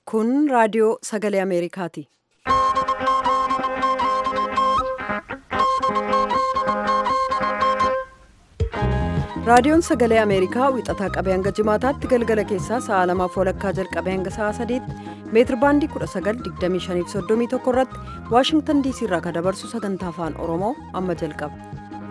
Kun raadiyoo sagalee Ameerikaati. Raadiyoon sagalee Ameerikaa wixataa qabee hanga jimaataatti galgala keessaa sa'a lamaaf walakkaa jalqabee hanga sa'a sadiitti meetir baandii 1925 irratti Waashingtan diisii irraa kan dabarsu sagantaa afaan Oromoo amma jalqaba.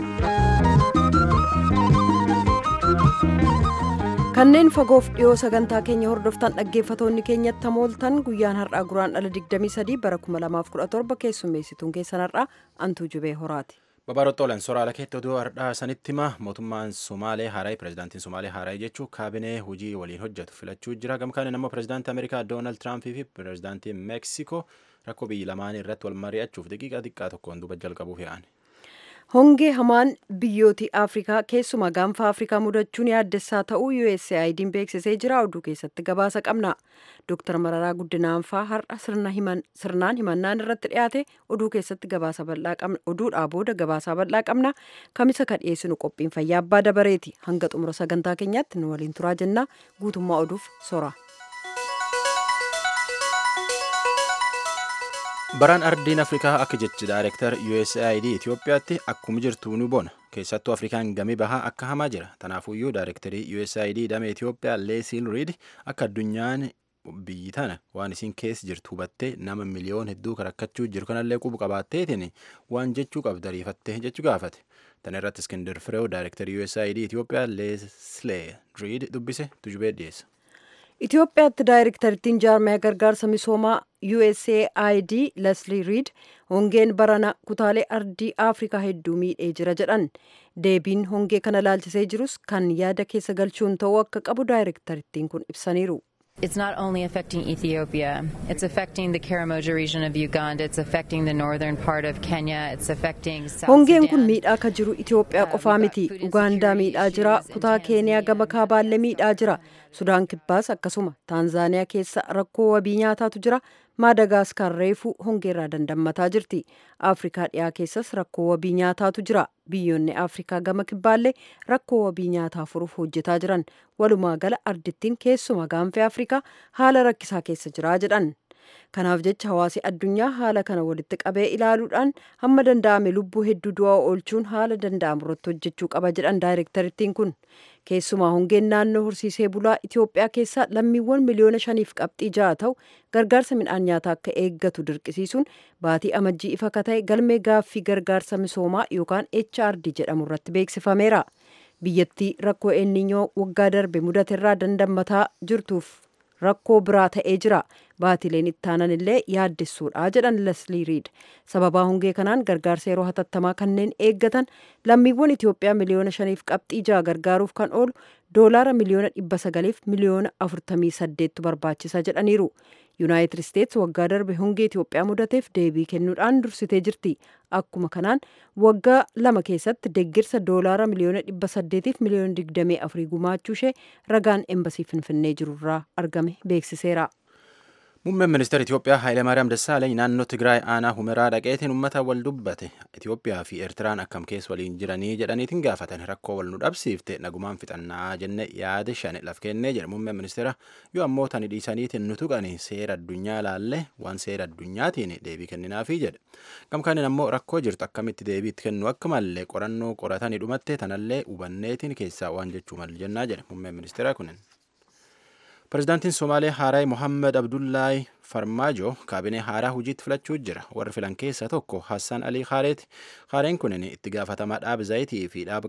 Kanneen fagoof dhiyoo sagantaa keenya hordoftan dhaggeeffatoonni keenyatti hamooltan guyyaan har'aa guraan dhala 23 bara 2017 keessummeessituun keessan har'aa Antuu Jubee Horaati. Babarottooleen soraala keetti oduu har'aa sanitti hima mootummaan Somaalee Haaraa pirezidaantiin Somaalee Haaraa jechuun kaabinee hojii waliin hojjetu filachuu jira. Gamkaan immoo pirezidaantii Ameerikaa Doonaald Tiraampii fi pirezidaantii Meeksikoo rakkoo biyyi lamaanii irratti wal mari'achuuf daqiiqaa xiqqaa tokkoon duuba jalqabuuf yaa'an. Hongee hamaan biyyooti Afrikaa keessumaa gaanfa Afrikaa mudachuun yaaddessaa ta'uu USAID'n beeksisee jira. Oduu keessatti gabaasa qabna. Dr. Mararaa Guddinaanfaa har'a sirnaan himannaan irratti dhiyaate oduu keessatti gabaasa bal'aa qabna. Oduudhaa booda gabaasaa bal'aa qabna. Kamisa kan dhiyeessinu qophiin fayyaa abbaa dabareeti. Hanga xumura sagantaa keenyaatti nu waliin turaa jenna. Guutummaa oduuf sora. Baraan ardiin Afrikaa akka jechi daayirektar USAID Itoophiyaatti akkuma jirtu ni bona. Keessattuu Afrikaan gamii bahaa akka hamaa jira. Tanaafuyyuu daayirektarii USAID damee Itoophiyaa Leesiil Riid akka addunyaan biyyi tana waan isiin keessa jirtu hubattee nama miliyoon hedduu rakkachuu jiru kanallee qubu qabaatteetiin waan jechuu qabda ariifattee jechuu gaafate. Tana irratti Iskindir Fireew daayirektarii USAID Itoophiyaa Leesilee Riid dubbise tujubee dhiyeessa. Itoophiyaatti daayirektarittiin jaarmaya gargaarsa misoomaa USAID Leslie Reed hongeen barana kutaalee ardii Afrikaa hedduu miidhee jira jedhan. Deebiin hongee kana laalchisee jirus kan yaada keessa galchuun ta'uu akka qabu daayirektarittiin kun ibsaniiru. It's not only affecting Ethiopia, it's affecting the Karamoja region of Uganda, it's affecting the northern part of Kenya, it's affecting South Hongeen kun Sudan. miidhaa ka jiru Itoophiyaa qofaa miti. Ugaandaa miidhaa jira, kutaa Keeniyaa gama kaabaallee miidhaa jira. Sudaan kibbaas akkasuma Taanzaaniyaa keessa rakkoo wabii nyaataatu jira. Maadagaaskar reefuu hongeerraa dandammataa jirti. Afrikaa dhiyaa keessas rakkoo wabii nyaataatu jira. Biyyoonni Afrikaa gama kibbaallee rakkoo wabii nyaataa furuuf hojjetaa jiran. Walumaa gala ardittiin keessuma gaanfee Afrikaa haala rakkisaa keessa jira jedhan. Kanaaf jecha hawaasi addunyaa haala kana walitti qabee ilaaluudhaan hamma danda'ame lubbuu hedduu du'aa oolchuun haala danda'amu irratti hojjechuu qaba jedhan daayirektarittiin kun. Keessumaa hongeen naannoo horsiisee bulaa Itoophiyaa keessa lammiiwwan miliyoona shaniif qabxii ja'a ta'u gargaarsa midhaan nyaataa akka eeggatu dirqisiisuun baatii amajjii ifa ka ta'e galmee gaaffii gargaarsa misoomaa yookaan HRD jedhamu irratti beeksifameera. Biyyattii rakkoo eenninyoo waggaa darbe mudaterraa dandammataa jirtuuf rakkoo biraa ta'ee jira. Baatileen ittaanan illee yaaddessuudha jedhan Leslie Reed. Sababaa hongee kanaan gargaarsa yeroo hatattamaa kanneen eeggatan lammiiwwan Itoophiyaa miliyoona shaniif qabxii ja'a gargaaruuf kan oolu doolaara miliyoona dhibba sagaliif miliyoona afurtamii saddeettu barbaachisa jedhaniiru. Yuunaayitid Isteets waggaa darbe hongee Itoophiyaa mudateef deebii kennuudhaan dursitee jirti. Akkuma kanaan waggaa lama keessatti deggirsa doolaara miliyoona dhibba saddeetiif miliyoona digdamii afurii gumaachuu ishee ragaan embasii finfinnee jirurraa argame beeksiseera. Muummeen ministeera Itoophiyaa Hayilemaariyaam Dassaalany naannoo Tigraay aanaa Humeraa dhaqeetiin uummata wal dubbate. Itoophiyaa fi Eertiraan akkam keessa waliin jiranii jedhaniitiin gaafatan rakkoo wal nu dhabsiifte nagumaan fixannaa jenne yaada shan laf kennee jedhe muummeen ministeera yoo ammoo tani dhiisaniitiin nu tuqani seera addunyaa laalle waan seera addunyaatiin deebii kenninaafii jedhe. Gamkaaniin ammoo rakkoo jirtu akkamitti deebii itti kennu akka mallee qorannoo qoratanii dhumatte tanallee hubanneetiin keessaa waan jechuu mal jennaa jedhe muummeen ministeera kunin. Pirezidaantiin Somaalee Haaraa Mohammed Abdullaahi Farmaajo kaabinee haaraa hojiitti filachuu jira. Warri filan keessaa tokko Hassan Alii Haareeti. Haareen kunin itti gaafatamaa dhaaba zayitii fi dhaaba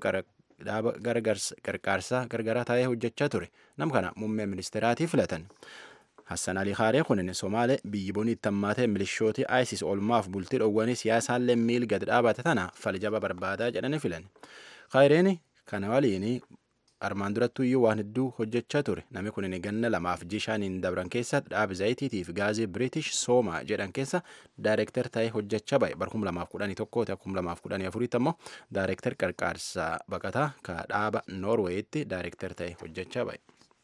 gargaarsaa gargaraa taa'ee hojjechaa ture. Nam kana muummee ministeeraatii filatan. Hassan Alii Haaree kunin Somaalee biyyi bonii itti hammaatee milishooti ISIS oolmaaf bultii dhoowwanii siyaasaallee miil gad dhaabate tana falijaba barbaadaa jedhanii filan. Haareen kana waliin armaan durattu iyyuu waan hedduu hojjechaa ture namni kun ganna lamaaf jishaaniin dabran keessa dhaaba zayitiitii fi gaazii biriitish sooma jedhan keessa daayirektar ta'ee hojjechaa ba'e bara kuma lamaaf kudhanii tokkooti kuma lamaaf kudhanii afuriitti ammoo daayirektar qarqaarsa baqataa ka dhaaba noorweeyitti daayirektar ta'ee hojjechaa ba'e.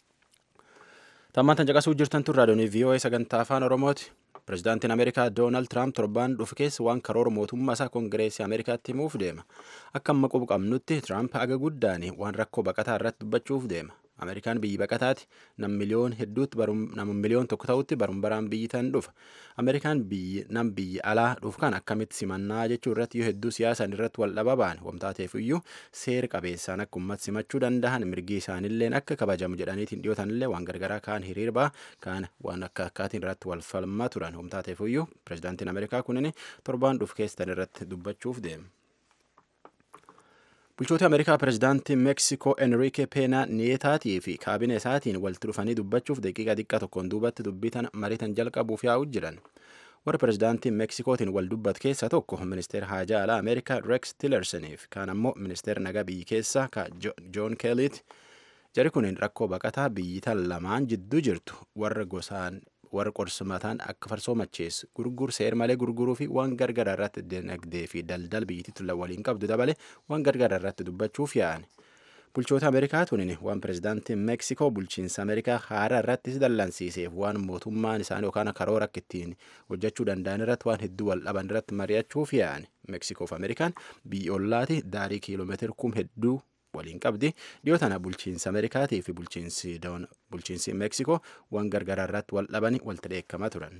Tammaan tan caqasuu jirtan tun raadiyoonii VOA sagantaa afaan Oromooti. Pirezidaantiin Ameerikaa Doonaald Tiraamp torbaan dhufu keessa waan karoora mootummaa isaa Koongireesii Ameerikaatti himuuf deema. Akka amma qubu qabnutti Tiraamp haga guddaan waan rakkoo baqataa irratti dubbachuuf deema. ameerikaan biyyi baqataati nam miliyoon hedduutti nama miliyoon tokko ta'utti barum baraan biyyi tan dhufa ameerikaan biyyi nam biyyi alaa dhufu kan akkamitti simannaa jechuu irratti yoo hedduu siyaasan irratti wal dhaba ba'an wamtaateef iyyuu seera qabeessaan akka ummata simachuu danda'an mirgi isaanilleen akka kabajamu jedhaniitiin dhiyootanillee waan gargaraa kaan hiriirbaa kaan waan akka akkaatiin irratti wal falmaa turan wamtaateef iyyuu pirezidaantiin ameerikaa kunin torbaan dhufu keessan irratti dubbachuuf deema. bulchoota ameerikaa pirezidaantii meeksikoo enriike peenaa niyeetaatii fi kaabine isaatiin walitti dhufanii dubbachuuf daqiiqa xiqqaa tokkoon duubatti dubbitan mariitan jalqabuuf yaa'u jiran warra pirezidaantiin meeksikootiin wal dubbat keessaa tokko ministeera haajaa alaa ameerikaa rex tillersoniif kaan ammoo ministeera nagaa biyyi keessaa ka joon keeliiti jari kunin rakkoo baqataa biyyitan lamaan jidduu jirtu warra gosaan warra qorsumataan akka farsoo macheessu gurgur seer malee gurguruu fi waan gargaraa irratti dinagdee fi daldal biyyittii tulla waliin qabdu dabale waan gargaraa irratti dubbachuuf yaa'an. Bulchoota Ameerikaa tunin waan pirezidaantiin Meeksikoo bulchiinsa Ameerikaa haaraa irratti dallansiiseef waan mootummaan isaanii yookaan karoora akka ittiin hojjechuu danda'an irratti waan hedduu wal dhaban irratti mari'achuuf yaa'an. Meeksikoo fi Ameerikaan biyya ollaati daarii kiiloomeetira kum hedduu waliin qabdi dhiyoo tana bulchiinsa ameerikaatii fi bulchiinsi bulchiinsi meeksikoo waan gargaraa irratti wal dhabanii walitti dheekkamaa turan.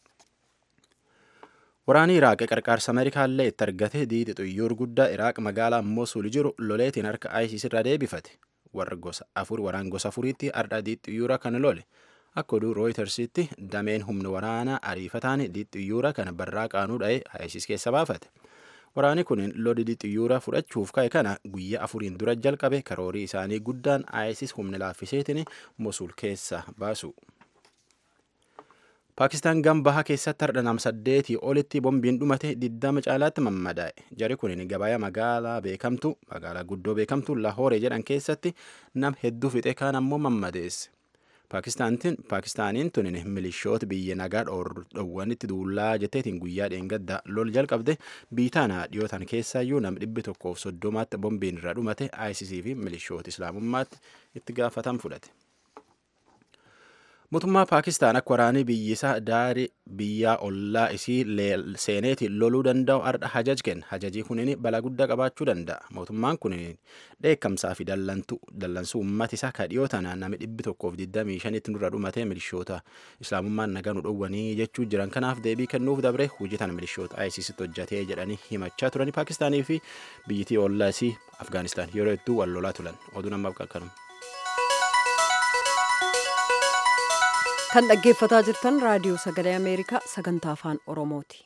Waraanni Iraaq qarqaarsa Ameerikaallee itti argate diidi xiyyoor guddaa Iraaq magaalaa Mosul jiru loleetiin harka ISIS irra deebifate. Warra gosa afur waraan gosa afuriitti ardha diidi xiyyoora kana lole. Akka oduu Rooyitersitti dameen humna waraanaa ariifataan diidi xiyyoora kana barraa qaanuu dha'ee ISIS keessa baafate. Waraanni kun lolli xiyyoora fudhachuuf ka'e kana guyyaa afuriin dura jalqabe karoorii isaanii guddaan ISIS humna laaffiseetiin Mosul keessa baasu. Paakistaan gambaha keessatti har'a nam saddeetii olitti bombiin dhumate diddama caalaatti mammadaa'e. Jari kun gabayaa magaalaa beekamtu magaalaa guddoo beekamtu Lahooree jedhan keessatti nam hedduu fixe kaan ammoo mammadeesse. Paakistaaniin tun milishoota biyya nagaa dhoowwanitti duullaa jetteetiin guyyaa dheengadda lol jalqabde biitaana dhiyootan keessaayyuu nam dhibbi tokkoof soddomaatti bombiin irra dhumate ISIS fi milishoota islaamummaatti itti gaafatan fudhate. Mootummaa Paakistaan akka waraanii biyyisaa daarii biyyaa ollaa isii seeneetiin loluu danda'u ardha hajaj kenna. Hajajii kunin balaa guddaa qabaachuu danda'a. Mootummaan kun dheekkamsaa fi dallansuu uummata isaa ka dhiyoo tana nami dhibbi tokkoof digdamii shanitti nurra dhumatee milishoota islaamummaan nagaa nu dhowwanii jechuu jiran kanaaf deebii kennuuf dabre hojii tana milishoota ISIStti hojjatee jedhanii himachaa turanii Paakistaanii fi biyyittii ollaa isii Afgaanistaan yeroo hedduu wal lolaa turan. Oduu namaaf qaqqabnu. kan dhaggeeffataa jirtan raadiyoo sagalee ameerikaa sagantaa afaan oromooti.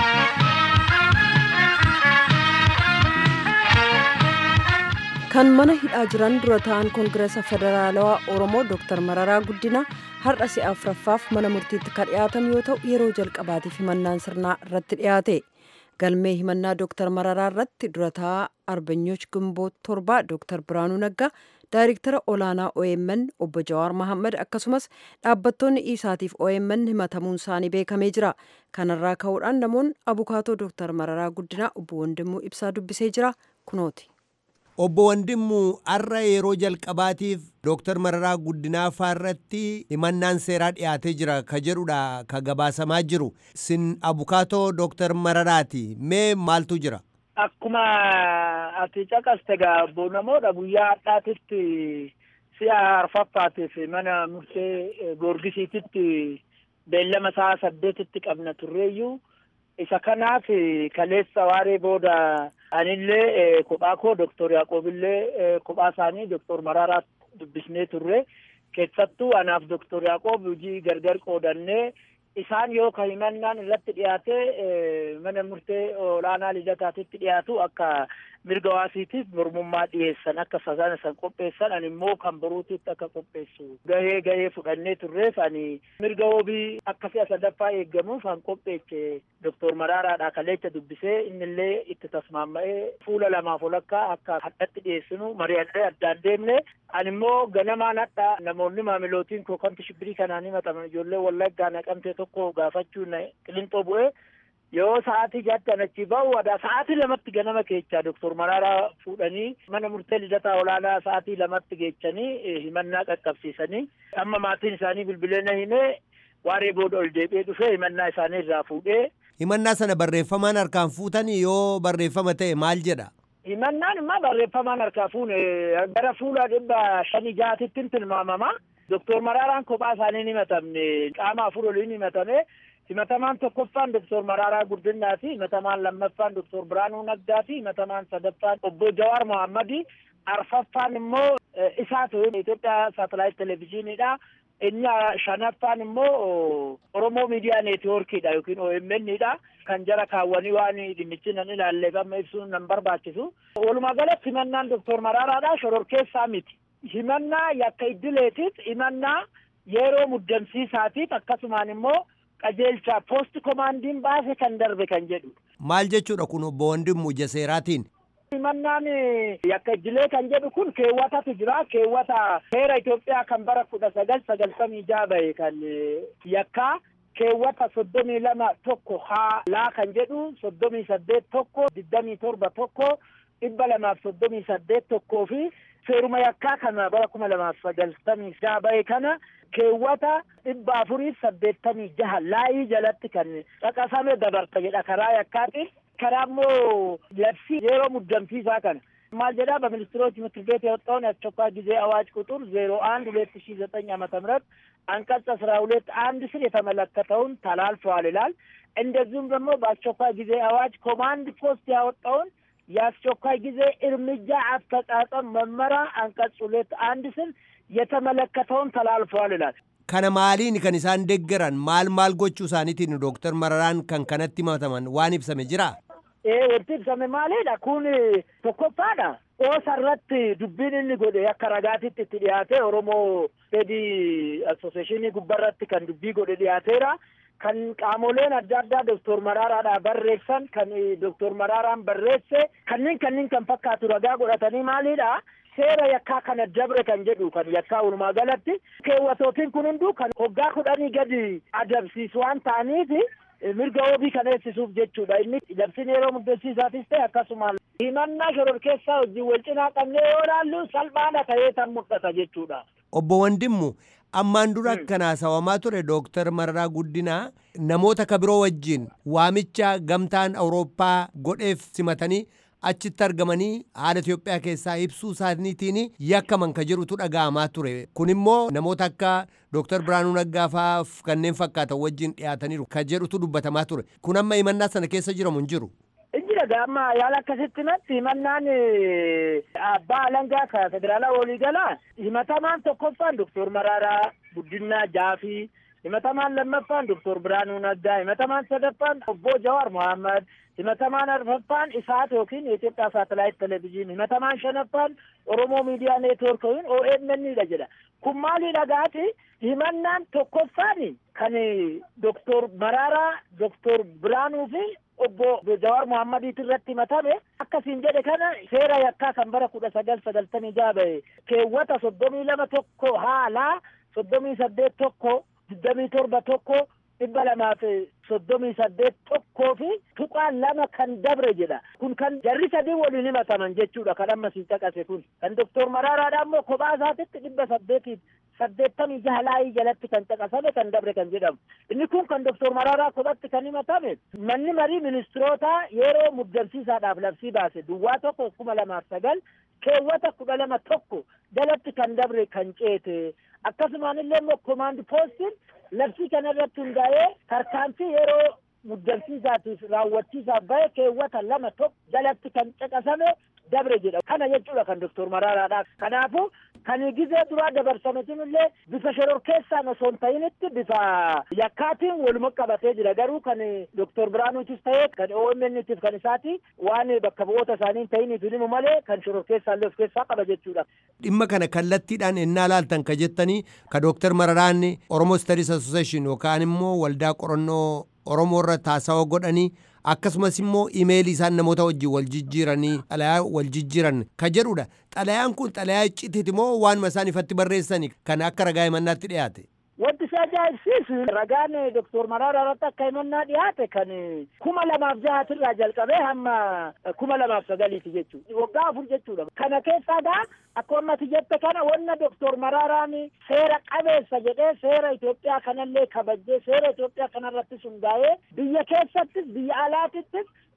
kan mana hidhaa jiran dura ta'an koongireesa federaalawaa oromoo dr mararaa guddina har'a si'a afuraffaaf mana murtiitti kan dhiyaatan yoo ta'u yeroo jalqabaatiif himannaan sirnaa irratti dhiyaate galmee himannaa dr mararaa irratti dura ta'aa arbanyooch gimboot torbaa dr biraanuu naggaa daayiriktara olaanaa OMN obbo Jawaar Mohaammed akkasumas dhaabbattoonni isaatiif OMN himatamuun isaanii beekamee jira. Kanarraa ka'uudhaan namoonni abukaatoo Dr. Mararaa Guddinaa obbo Wandimuu ibsaa dubbisee jira kunooti. Obbo Wandimuu har'a yeroo jalqabaatiif Dr. Mararaa Guddinaa faarratti himannaan seeraa dhiyaatee jira ka jedhudha ka gabaasamaa jiru. Sin abukaatoo Dr. Mararaati. Mee maaltu jira? Akkuma ati caqaste gaa obbo namoota guyyaa har'aatitti si'a arfaffaatiif mana murtee goorgisiititti beellama sa'a saddeetitti qabna turreeyyuu isa kanaaf kaleessa waaree booda anillee kophaa koo doktor Yaaqoobillee kophaa isaanii doktor Mararaa dubbisnee turre keessattuu anaaf doktor Yaaqoob hojii gargar qoodannee isaan yoo ka himannaan irratti dhiyaate mana murtee olaanaa lidataatitti dhiyaatu akka mirga waasiitiif mormummaa dhiyeessan akka sasana san qopheessan ani immoo kan boruutitti akka qopheessu gahee gahee fudhannee turreef ani mirga wabii akka si'a sadaffaa eeggamuuf kan qopheeche doktor Maraaraadha kaleecha dubbisee innillee itti tasmaamma'ee fuula lamaaf olakkaa akka hadhatti dhiyeessinu mari'annee addaan deemne ani immoo ganamaan hadha namoonni maamilootiin koo kamti shibbirii kanaan himataman ijoollee wallaggaa naqamtee tokko gaafachuun qilinxoo bu'ee yoo sa'aatii jaattan achi ba'u wada sa'aatii lamatti ganama keechaa doktor Maraaraa fuudhanii mana murtee lidataa olaanaa sa'aatii lamatti geechanii himannaa qaqqabsiisanii amma maatiin isaanii bilbilee na himee waaree booda ol deebi'ee dhufee himannaa isaanii irraa fuudhee. Himannaa sana barreeffamaan harkaan fuutanii yoo barreeffama ta'e maal jedha? himannaan immoo barreeffamaan harkaa fuune gara fuula dhibba shanii jaatittiin tilmaamama. Doktor Maraaraan kophaa isaanii ni himatamne qaama afur oliin himatame. Himatamaan tokkoffaan Doktor Maraaraa Guddinnaati. Himatamaan lammaffaan Doktor Biraanuu Naggaati. Himatamaan sadaffaan Obbo Jawaar Mohammadi. Arfaffaan immoo isaatu Itoophiyaa saatalaayit televezyiiniidha. Inni shanaffaan immoo Oromoo miidiyaa neetwoorkiidha yookiin OMN'dha. Kan jara kaawwanii waan dhimmichi nan ilaalleef amma ibsuun nan barbaachisu. Walumaa galatti himannaan Doktor Maraaraadha shororkeessaa miti. Himannaa yakka iddileetiif himannaa yeroo muddamsiisaatiif akkasumaan immoo qajeelcha poost komaandiin baase kan darbe kan jedhu. Maal jechuudha kun obbo Wandimmu Jaseeraatiin? Himannaan yakka iddilee kan jedhu kun keewwatatu jira. Keewwata seera Itoophiyaa kan bara kudha sagal sagaltamii jaha bahe kan yakkaa keewwata soddomii lama tokko haa laa kan jedhu soddomii saddeet tokko digdamii torba tokko dhibba lamaaf soddomii saddeet tokkoo fi seeruma yakkaa kana bara kuma lamaaf sagaltamii jaha bahe kana keewwata dhibba afuriif saddeettamii jaha laayii jalatti kan caqasame dabarta jedha karaa yakkaatiin karaa immoo labsii yeroo muddamsiisaa kana ማል ጀዳ በሚኒስትሮች ምክር ቤት የወጣውን የአስቸኳይ ጊዜ አዋጅ ቁጥር ዜሮ አንድ ሁለት ሺ ዘጠኝ ዓመተ ምህረት አንቀጽ አስራ ሁለት አንድ ስር የተመለከተውን ተላልፈዋል ይላል። እንደዚሁም ደግሞ በአስቸኳይ ጊዜ አዋጅ ኮማንድ ፖስት ያወጣውን የአስቸኳይ ጊዜ እርምጃ አፈጻጸም መመሪያ አንቀጽ ሁለት አንድ ስር የተመለከተውን ተላልፈዋል ይላል። Kana maaliin kan isaan deeggaran maal maal gochuu isaaniitiin Dooktar Mararaan kan kanatti himataman waan ibsame jira? Ee wanti ibsame maalidha kun tokkoffaadha. Oosa irratti dubbiin inni godhe akka ragaatitti itti dhiyaate Oromoo Fedii Asooseeshinii gubbarratti kan dubbii godhe dhiyaateera. Kan qaamoleen adda addaa Dooktor Maraaraadhaa barreessan kan Dooktor Maraaraan barreesse kanneen kanneen kan fakkaatu ragaa godhatanii maalidha. Seera yakkaa kana dabre kan jedhu kan yakkaa walumaa galatti keewwatootiin kun hunduu kan hoggaa kudhanii gadi adabsiisu waan ta'aniif mirga wabii kan eegsisuuf jechuudha. Inni labsiin yeroo muddamsiisaatis ta'e akkasuma himannaa shororkeessaa wajjin wal cinaa qabnee yoo ilaallu salphaadha ta'ee kan mul'ata jechuudha. Obbo Wandimmu ammaan dura kan haasawamaa ture Dooktar Mararaa Guddinaa namoota ka biroo wajjin waamicha gamtaan Awurooppaa godheef simatanii achitti argamanii haala Itoophiyaa keessaa ibsuu isaaniitiin yakkaman ka jedhutu dhaga'amaa ture. Kun immoo namoota akka Dooktar Biraanuu Naggaa fa'aaf kanneen fakkaatan wajjin dhiyaataniiru ka jedhutu dubbatamaa ture. Kun amma himannaa sana keessa jiramu hin jiru. Injira gaamma yaala akkasitti natti himannaan abbaa alangaa ka federaalaa waliigalaa himatamaan tokkoffaan Dooktor Maraaraa Guddinaa Jaafii himatamaan lammaffaan Dooktor Biraanuu Naggaa himatamaan sadaffaan obbo Jawaar Mohammad himatamaan arfaffaan isaat yookiin የኢትዮጵያ ሳተላይት ቴሌቪዥን himatamaan shanaffaan oromoo miidiyaa neetwork yookiin OMN'dha jedha kun maalidha gaati himannaan tokkoffaan kan doktor Maraaraa doktor Biraanuu fi obbo Jawaar Mohammadiit irratti himatame akkasiin jedhe kana seera yakkaa kan bara kudha sagal sagaltamii jaha bahe keewwata soddomii lama tokko haalaa soddomii saddeet tokko digdamii torba tokko dhibba lamaaf soddomii saddeet tokkoo fi tuqaan lama kan dabre jedha kun kan jarri sadii waliin himataman jechuudha kan amma siin caqase kun kan doktor Maraaraadha immoo kophaa isaatitti dhibba saddeetiif saddeettamii jaha laayii jalatti kan caqasame kan dabre kan jedhamu inni kun kan doktor Maraaraa kophatti kan himatame manni marii ministiroota yeroo muddamsiisaadhaaf labsii baase duwwaa tokko kuma lamaaf sagal keewwata kudha lama tokko jalatti kan dabre kan ceete akkasumaan illee immoo komaand poostiin labsii kana irratti hundaa'ee tarkaanfii yeroo muddamsiisaatiif raawwachiisaaf bahe keewwata lama tokko jalatti kan caqasame dabre jedha kana jechuudha kan doktor Maraaraadha kanaafu kan gizee duraa dabarsame illee bifa shororkeessaan osoo hin ta'initti bifa yakkaatiin waluma qabatee jira garuu kan doktor Biraanuutis ta'ee kan OMN'tiif kan isaati waan bakka bu'oota isaanii hin ta'iniif himu malee kan shororkeessaa illee of keessaa qaba jechuudha. Dhimma kana kallattiidhaan ennaa laaltan ka jettanii ka Dooktar Mararaan Oromoo Studies Association yookaan immoo waldaa qorannoo Oromoo irra taasisaa godhanii akkasumas immoo imeelii isaan namoota wajjin wal jijjiiranii xalayaa wal jijjiiran ka jedhudha. Xalayaan kun xalayaa icciitiiti moo waanuma isaan ifatti barreessani kan akka ragaa himannaatti dhiyaate? Wanti isa ajaa'ibsiisu ragaan doktor Maraaraa irratti akka himannaa dhiyaate kan kuma lamaaf jahatirraa jalqabee hamma kuma lamaaf sagaliiti jechuudha. Waggaa afur jechuudha. Kana keessaa gaa akka ammati jette kana wanna doktor Maraaraan seera qabeessa jedhee seera Itoophiyaa kanallee kabajjee seera Itoophiyaa kanarrattis hundaa'ee biyya keessattis biyya alaatittis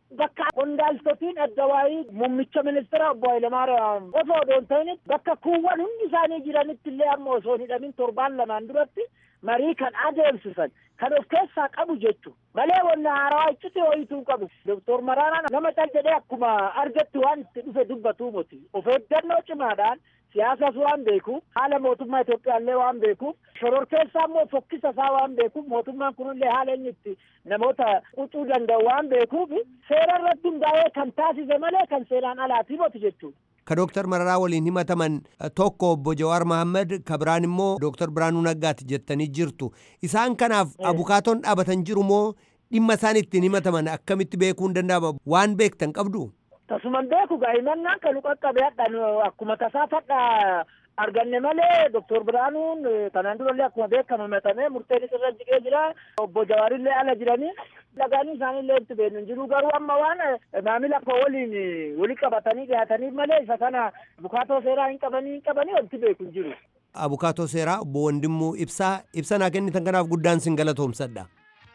bakka qondaaltotiin adda waayii muummicha ministeera obbo Hayilamaariyaam osoo odoon ta'in bakka kuuwwan hundi isaanii jiranitti illee amma osoo hin hidhamin torbaan lamaan duratti marii kan adeemsisan kan of keessaa qabu jechu malee wanna haarawaa iccite wayituu qabu doktor Maraaraan nama cal jedhee akkuma argatti waan itti dhufe dubbatu miti of eeggannoo cimaadhaan siyaasas waan beekuuf haala mootummaa Itoophiyaallee waan beekuuf shororkeessaa immoo fokkisa isaa waan beekuuf mootummaan kunillee haala inni itti namoota qucuu danda'u waan beekuuf seera irratti hundaa'ee kan taasise malee kan seeraan alaatii moti jechuudha. ka Dooktar Mararaa waliin himataman tokko obbo Jawaar Mohaammed ka biraan immoo Dooktar Biraanuu Naggaati jettanii jirtu. Isaan kanaaf abukaatoon dhaabatan jiru moo dhimma isaan ittiin himataman akkamitti beekuu hin danda'ama waan beektan qabdu? Tasuman beeku gaa'imannaan kan qaqqabe hadhan akkuma tasaa fadha arganne malee doktor Biraanuun kanaan durallee akkuma beekamu himatamee murteen irra jiqee jira obbo Jawaarillee ala jiranii dhagaanii isaaniillee itti beeknu hin jiru garuu amma waan maamila koo waliin walii qabatanii dhiyaataniif malee isa kana abukaatoo seeraa hin qabanii hin qabanii wanti beeku hin jiru. Abukaatoo seeraa obbo Wandimmuu ibsaa ibsa naa kennitan kanaaf guddaan sin galatoomsadha.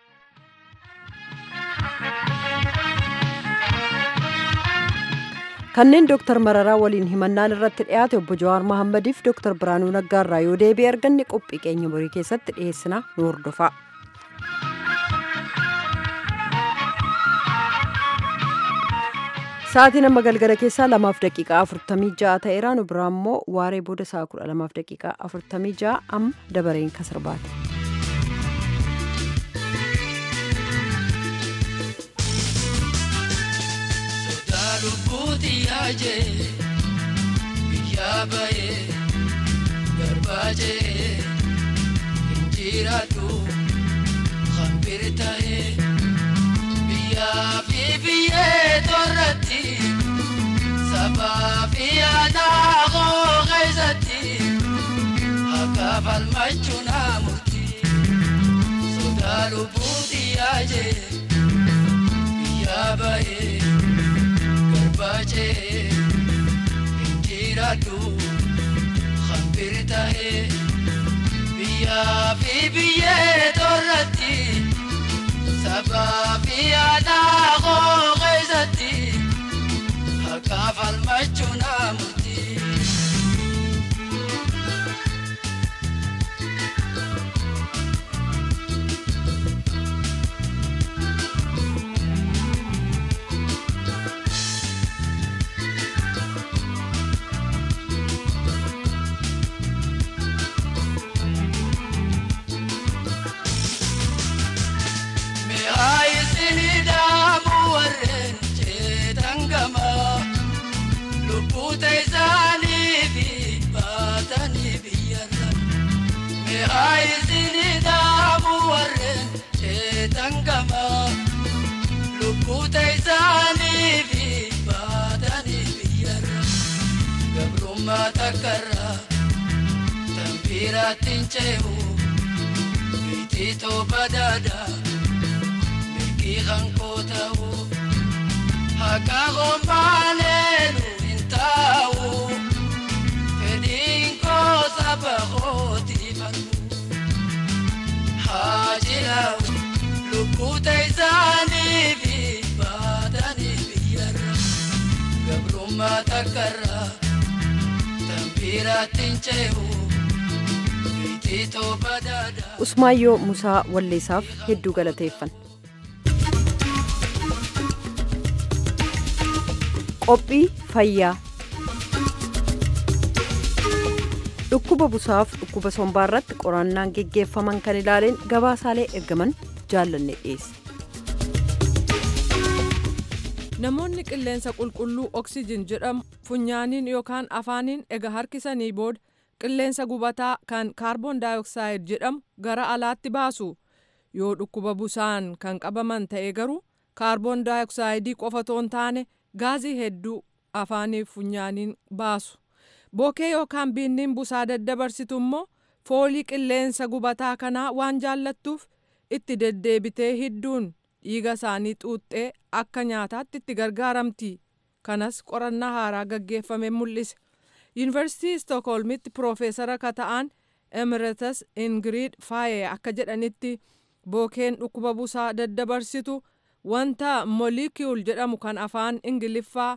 kanneen dooktar mararaa waliin himannaan irratti dhiyaate obbo jawaar mahammadiif dooktar biraanuu naggaarraa yoo deebii arganne qophii keenya borii keessatti dhiyeessina nu hordofaa. Sa'aatiin amma galgala keessaa lamaaf daqiiqaa afurtamii ja'a ta'eera nu biraa immoo waaree booda sa'a kudha lamaaf daqiiqaa afurtamii ja'a amma dabareen kasarbaate. lubbuuti yaajee biyyaa bayee garbaajee injiraadhu hambir tahee biyyaa fi biyyee torratti sabaa fi aadaa koo keessatti akka falmachuu naa murtii sodaa lubbuuti yaajee biyyaa bayee. bache injiraadhu hambir tahee biyyaa fi biyyee torratti sabaa fi aadaa koo keessatti akka falmachuu naa murtii. takarra tambiraattiin cehu biititoo badaada mirgii hankoo ta'u haqa hombaaneenu hin taa'u fedhiin koo saba kootiifatu haa jiraa'u lubbuu ta'isanii fi baatanii biyyarra gabrummaa takarraa. usmaayyoo musaa walleessaaf hedduu galateeffan qophii fayyaa dhukkuba busaaf dhukkuba sombaa irratti qorannaan geggeeffaman kan ilaaleen gabaasaalee ergaman jaallanne dhiyeesse. namoonni qilleensa qulqulluu oksijin jedhamu funyaaniin yookaan afaaniin ega harkisanii booda qilleensa gubataa kan kaarboon daayoksaayiid jedhamu gara alaatti baasu yoo dhukkuba busaan kan qabaman ta'e garuu kaarboon daayoksaayiidii qofa toon taane gaazii hedduu afaaniif funyaaniin baasu bookee yookaan biinniin busaa daddabarsitu immoo foolii qilleensa gubataa kanaa waan jaallattuuf itti deddeebitee hidduun dhiiga isaanii xuuxxee akka nyaataatti itti gargaaramti kanas qorannaa haaraa gaggeeffame mul'ise yuunivarsiitii stookholmitti piroofeesara ka ta'an emeritus ingiriid faayee akka jedhanitti bookeen dhukkuba busaa daddabarsitu wanta molecule jedhamu kan afaan ingiliffaa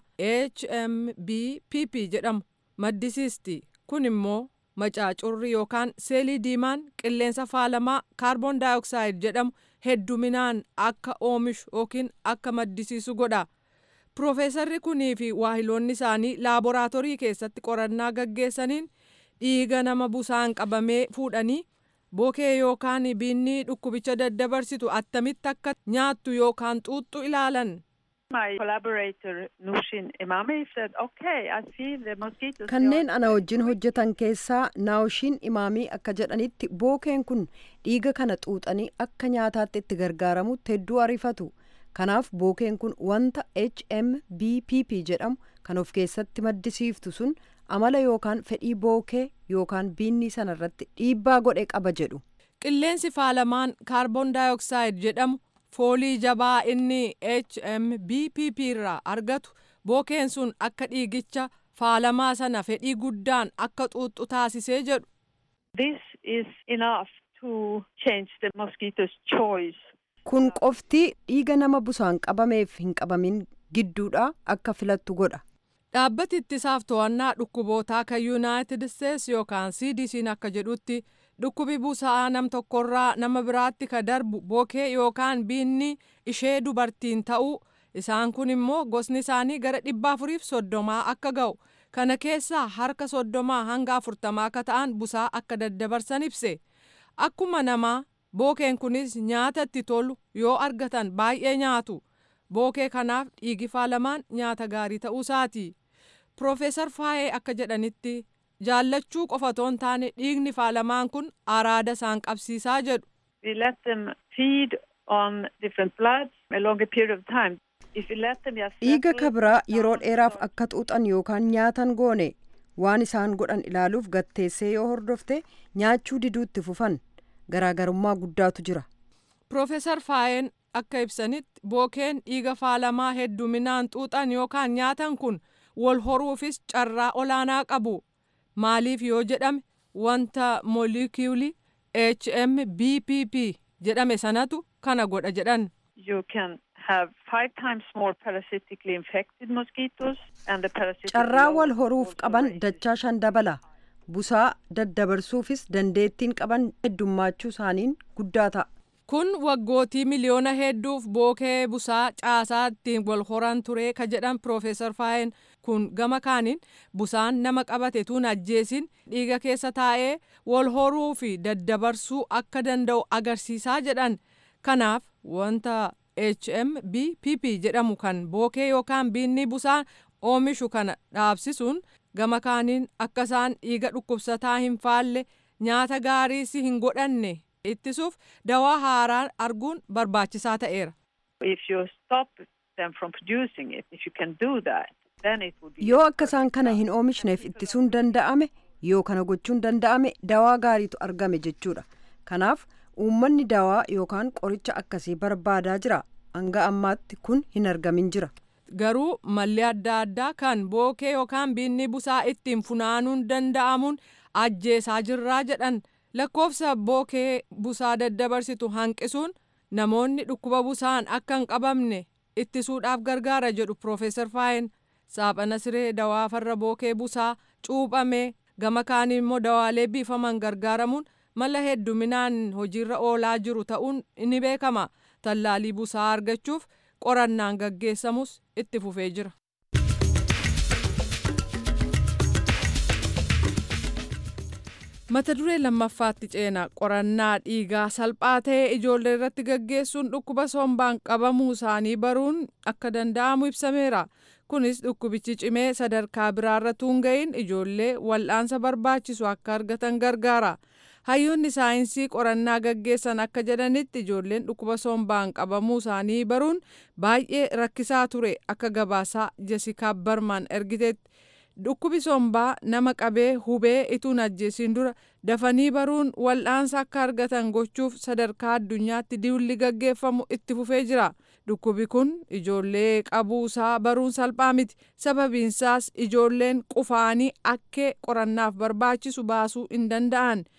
hmbpp jedhamu maddisiisti kun immoo macaacurri yookaan seelii diimaan qilleensa faalamaa kaarboon daayoksaayiid jedhamu hedduminaan akka oomishu yookiin akka maddisiisu godha. Piroofeesarri kunii fi waahiloonni isaanii laaboraatoorii keessatti qorannaa gaggeessaniin dhiiga nama busaan qabamee fuudhanii bookee yookaan biinni dhukkubicha daddabarsitu attamitti akka nyaattu yookaan xuuxxu ilaalan. My collaborator Nushin Imami said, okay, I see the mosquitoes. kanneen ana wajjin hojjetan keessaa naawushiin imaamii akka jedhanitti bookeen kun dhiiga kana xuuxanii akka nyaataatti itti gargaaramutti hedduu arifatu kanaaf bookeen kun wanta hmbpp jedhamu kan of keessatti maddisiiftu sun amala yookaan fedhii bookee yookaan biinni sana irratti dhiibbaa godhe qaba jedhu Qilleensi faalamaan kaarboon daayoksaayiid jedhamu foolii jabaa inni hmbpp irraa argatu bookeen sun akka dhiigicha faalamaa sana fedhii guddaan akka xuuxxu taasisee jedhu. This is enough to change the mosquito's choice. kun qofti dhiiga nama busaan qabameef hin qabamin gidduudha akka filattu godha Dhaabbati ittisaaf to'annaa dhukkubootaa kan Yuunaayitid Isteets yookaan CDC'n akka jedhutti dhukkubi busa'aa nam tokkorraa nama biraatti ka darbu bookee yookaan biinni ishee dubartiin ta'uu isaan kun immoo gosni isaanii gara dhibba afuriif soddomaa akka ga'u kana keessaa harka soddomaa hanga afurtamaa akka ta'an busaa akka daddabarsan ibse akkuma namaa bookeen kunis nyaata itti tolu yoo argatan baay'ee nyaatu bookee kanaaf dhiigi faalamaan nyaata gaarii ta'uu isaati. Piroofeesar Faayee akka jedhanitti jaallachuu qofa otoo hin taane dhiigni faalamaan kun araada isaan qabsiisaa jedhu. We let them feed on different bloods a longer period of time. If we let them just dhiiga settle kabraa yeroo down dheeraaf for- akka xuuxan yookaan nyaatan goone waan isaan godhan ilaaluuf gatteessee yoo hordofte nyaachuu diduutti fufan garaagarummaa guddaatu jira Piroofeesar Faayeen akka ibsanitti bookeen dhiiga faalamaa hedduminaan xuuxan yookaan nyaatan kun wal horuufis carraa olaanaa qabu. Maaliif yoo jedhame wanta moolikuulii HMBPP jedhame sanatu kana godha jedhan. You can have five times more parasitically infected mosquitoes and the parasitic carraa load wal horuuf also qaban raises. dachaa shan dabala busaa daddabarsuufis dandeettiin qaban heddummaachuu isaaniin guddaa ta'a Kun waggootii miliyoona hedduuf bookee busaa caasaa ittiin wal horan ture ka jedhan Piroofeesar Faayeen kun gama kaaniin busaan nama qabate tun ajjeesin dhiiga keessa taa'ee wal horuu fi daddabarsuu akka danda'u agarsiisaa jedhan. Kanaaf wanta HMBPP jedhamu kan bookee yookaan biinni busaan oomishu kana dhaabsisuun gama kaaniin akka isaan dhiiga dhukkubsataa hin faalle nyaata gaariis hin godhanne ittisuuf dawaa haaraa arguun barbaachisaa ta'eera. If you stop them from producing it, if you can do that, then it would be yoo akka isaan kana hin oomishneef ittisuun danda'ame yoo kana gochuun danda'ame dawaa gaariitu argame jechuudha kanaaf uummanni dawaa yookaan qoricha akkasii barbaadaa jira hanga ammaatti kun hin argamin jira Garuu malli adda addaa kan bookee yookaan biinni busaa ittiin funaanuun danda'amuun ajjeesaa jirraa jedhan lakkoofsa bookee busaa daddabarsitu hanqisuun namoonni dhukkuba busaan akka hin qabamne ittisuudhaaf gargaara jedhu Piroofeesar Faayin saaphana siree dawaa farra bookee busaa cuuphamee gama kaaniin immoo dawaalee biifaman gargaaramuun mala hedduminaan hojiirra oolaa jiru ta'uun ni beekama tallaalii busaa argachuuf qorannaan gaggeessamus itti fufee jira. mata duree lammaffaatti ceena qorannaa dhiigaa salphaa ta'e ijoollee irratti gaggeessuun dhukkuba sombaan qabamuu isaanii baruun akka danda'amu ibsameera kunis dhukkubichi cimee sadarkaa biraarra tuun ga'iin ijoollee wal'aansa barbaachisu akka argatan gargaara hayyoonni saayinsii qorannaa gaggeessan akka jedhanitti ijoolleen dhukkuba sombaan qabamuu isaanii baruun baay'ee rakkisaa ture akka gabaasaa jesikaa barmaan ergiteetti dhukkubi sombaa nama qabee hubee ituun ajjeesiin dura dafanii baruun wal'aansa akka argatan gochuuf sadarkaa addunyaatti diwulli gaggeeffamu itti fufee jira dhukkubi kun ijoollee qabuusaa baruun salphaa miti sababiinsaas ijoolleen qufaanii akkee qorannaaf barbaachisu baasuu hin danda'an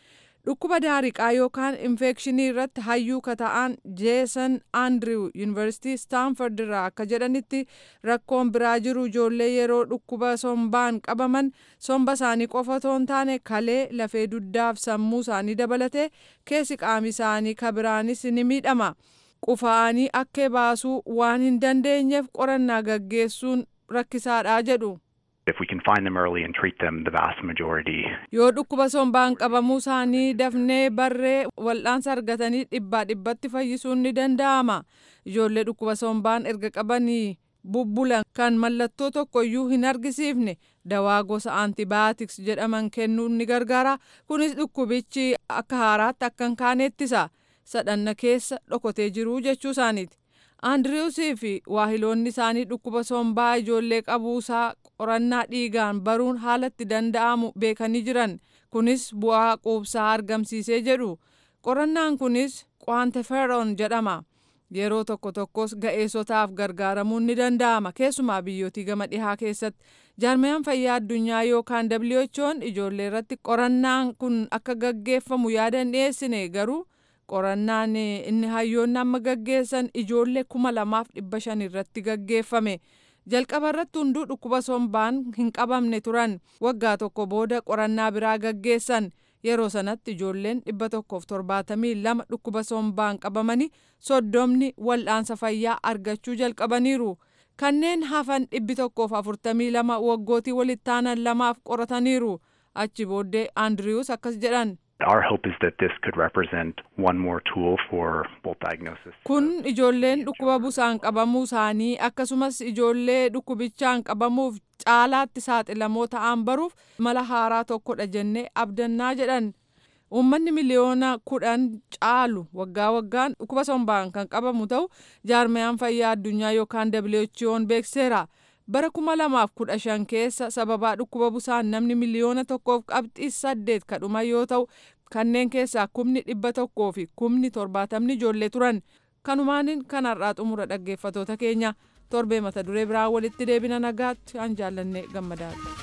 dhukkuba daariqaa yookaan infekshinii irratti hayyuu kata'an jeesan aandriw yuunivarsiitii staanford irraa akka jedhanitti rakkoon biraa jiru ijoollee yeroo dhukkuba sombaan qabaman somba isaanii qofa otoo hin taane kalee lafee duddaaf sammuu isaanii dabalatee keessi qaama isaanii kabiraanis ni miidhama qufa'anii akka baasuu waan hin dandeenyeef qorannaa gaggeessuun rakkisaadha jedhu. If we can find them early and treat them, the vast majority. Yoo dhukkuba sombaan qabamuu isaanii dafnee barree wal'aansa argatanii dhibbaa dhibbatti fayyisuun ni danda'ama. Ijoollee dhukkuba sombaan erga qabanii bubbulan kan mallattoo tokkoyyuu hin argisiifne dawaa gosa antibaayotiks jedhaman kennuun ni gargaara. Kunis dhukkubichi akka haaraatti akka hin kaane ittisa. Sadhanna keessa dhokotee jiru jechuu isaaniiti. Andiriwusii fi waahiloonni isaanii dhukkuba sombaa ijoollee qabuusaa qorannaa dhiigaan baruun haalatti danda'amu beekanii jiran. Kunis bu'aa quubsaa argamsiisee jedhu. Qorannaan kunis kwaanteferoon jedhama. Yeroo tokko tokkos ga'eessotaaf gargaaramuun ni danda'ama. Keessumaa biyyootii gama dhihaa keessatti. Jaarmiyaan fayyaa addunyaa yookaan WHO'n ijoollee irratti qorannaan kun akka gaggeeffamu yaada hin dhiyeessine garuu qorannaan inni hayyoonni amma gaggeessan ijoollee kuma lamaaf dhibba shan irratti gaggeeffame jalqaba irratti hunduu dhukkuba sombaan hin qabamne turan waggaa tokko booda qorannaa biraa gaggeessan yeroo sanatti ijoolleen dhibba tokkoof torbaatamii lama dhukkuba sombaan qabamanii soddomni wal'aansa fayyaa argachuu jalqabaniiru kanneen hafan dhibbi tokkoof afurtamii lama waggootii walittaanan lamaaf qorataniiru achi booddee aandiriwus akkas jedhan. Our hope is that this could represent one more tool for both diagnosis. Kun ijoolleen dhukkuba busaan qabamuu isaanii akkasumas ijoollee dhukkubichaan qabamuuf caalaatti saaxilamoo ta'an baruuf mala haaraa tokkodha jennee abdannaa jedhan. Uummanni miliyoona kudhan caalu waggaa waggaan dhukkuba sombaan kan qabamu ta'u jaarmiyaan fayyaa addunyaa yookaan WHO'n beekseera. bara kuma lamaaf kudha shan keessa sababaa dhukkuba busaan namni miliyoona tokkoof qabxii saddeet kadhuma yoo ta'u kanneen keessaa kumni dhibba tokkoo fi kumni torbaatamni ijoollee turan kanumaanin kanarraa xumura dhaggeeffatoota keenya torbee mata duree biraa walitti deebina nagaatti an jaallanne gammadaadha.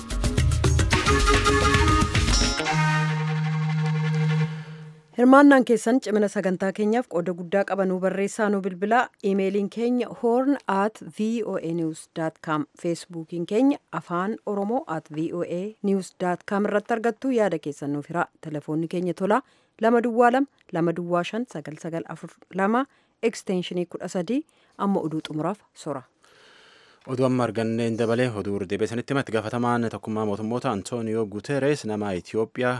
hirmaannaan keessan cimina sagantaa keenyaaf qooda guddaa qabanuu barreessaa nu bilbilaa iimeeliin keenya horn at voa news com feesbuukiin keenya afaan oromoo at voa news com irratti argattu yaada keessan nuuf hiraa telefoonni keenya tolaa lama duwwaa lama lama duwwaa shan sagal sagal afur lama ekstenshinii kudha sadii amma oduu xumuraaf sora. oduu amma arganneen dabalee oduu deebisanitti himatti gaafatamaan tokkummaa mootummoota antooniyoo guteres nama itiyoophiyaa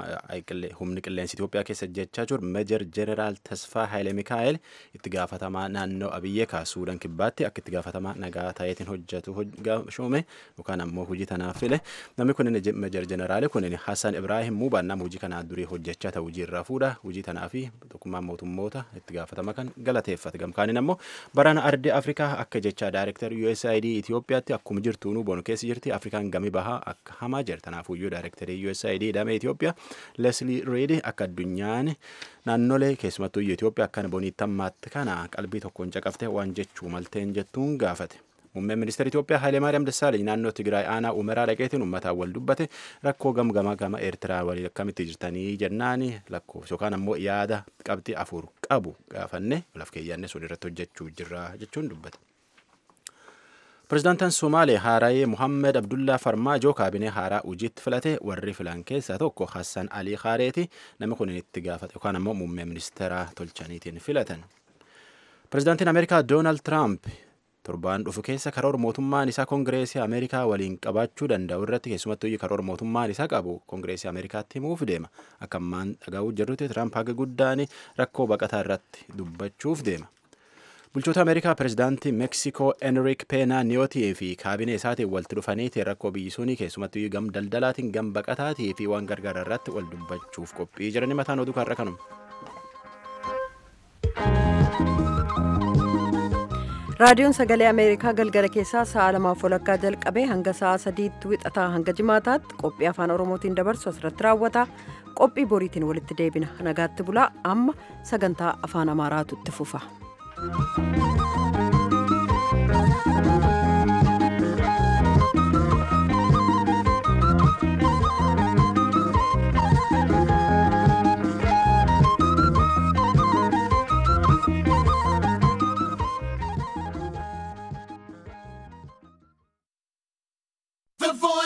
humni qilleensa itiyoophiyaa keessa jechaa jiru meejar jeneraal tasfaa haayile mikaa'el itti gaafatamaa naannoo abiyyee kaasuudhaan kibbaatti akka itti gaafatamaa nagaa ta'eetiin hojjetu shuume yookaan ammoo hojii tanaaf file namni kun meejar jeneraali kun hasan ibraahim muubaan nama hojii kanaa durii hojjechaa ta'u hojii irraa fuudha hojii tanaa fi tokkummaa mootummoota itti gaafatama kan galateeffate gamkaaniin ammoo barana ardii afrikaa akka jechaa daayirektar USAID Itiyoophiyaatti akkuma jirtuunuu boonu keessa jirti afrikaan gami bahaa akka hamaa jira tanaafuyyuu daayirektarii USAID damee Itiyoophiyaa Leslie Reed akka addunyaan naannolee keessumattuu Itiyoophiyaa akkana boniitti ammaatti kana qalbii tokkoon caqaftee waan jechuu malteen jettuun gaafate. Muummeen ministeera Itoophiyaa Haayilee Maariyaam Dassaalany naannoo Tigraay aanaa Umeraa dhaqeetiin uummataan wal dubbate rakkoo gamgama gama Eertiraa waliin akkamitti jirtanii jennaan lakkoofsa yookaan ammoo yaada qabxii afur qabu gaafanne laf keeyyanne sun irratti hojjechuu jirra jechuun dubbate. Pireezidaantiin Somaalee Haaraayee Muhammed Abdullaa Farmaajoo kaabinee haaraa hojiitti filate warri filan keessaa tokko Hassan Alii Haareeti namni kun itti gaafate yookaan ammoo muummee ministeeraa tolchaniitiin filatan. Pireezidaantiin Ameerikaa Doonaald Tiraamp torbaan dhufu keessa karoora mootummaan isaa koongireesii Ameerikaa waliin qabaachuu danda'u irratti keessumattuu karoora mootummaan isaa qabu koongireesii Ameerikaatti himuuf deema. Akka ammaan dhagaa'uu jirrutti Tiraamp haga guddaan rakkoo baqataa irratti dubbachuuf deema. bulchoota ameerikaa pireezidaantii meeksikoo enrik peenaa niyootii fi kaabinee isaatiin walitti dhufaniiti rakkoo biyyi sunii keessumattuu gam daldalaatiin gam baqataatii fi waan gargaara irratti wal dubbachuuf qophii jirani mataan oduu kanarra kanuma. raadiyoon sagalee ameerikaa galgala keessaa sa'a lamaaf walakkaa jalqabee hanga sa'a sadiitti wixataa hanga jimaataatti qophii afaan oromootiin dabarsu asirratti raawwata qophii boriitiin walitti deebina nagaatti bulaa amma sagantaa afaan amaaraatu itti fufa.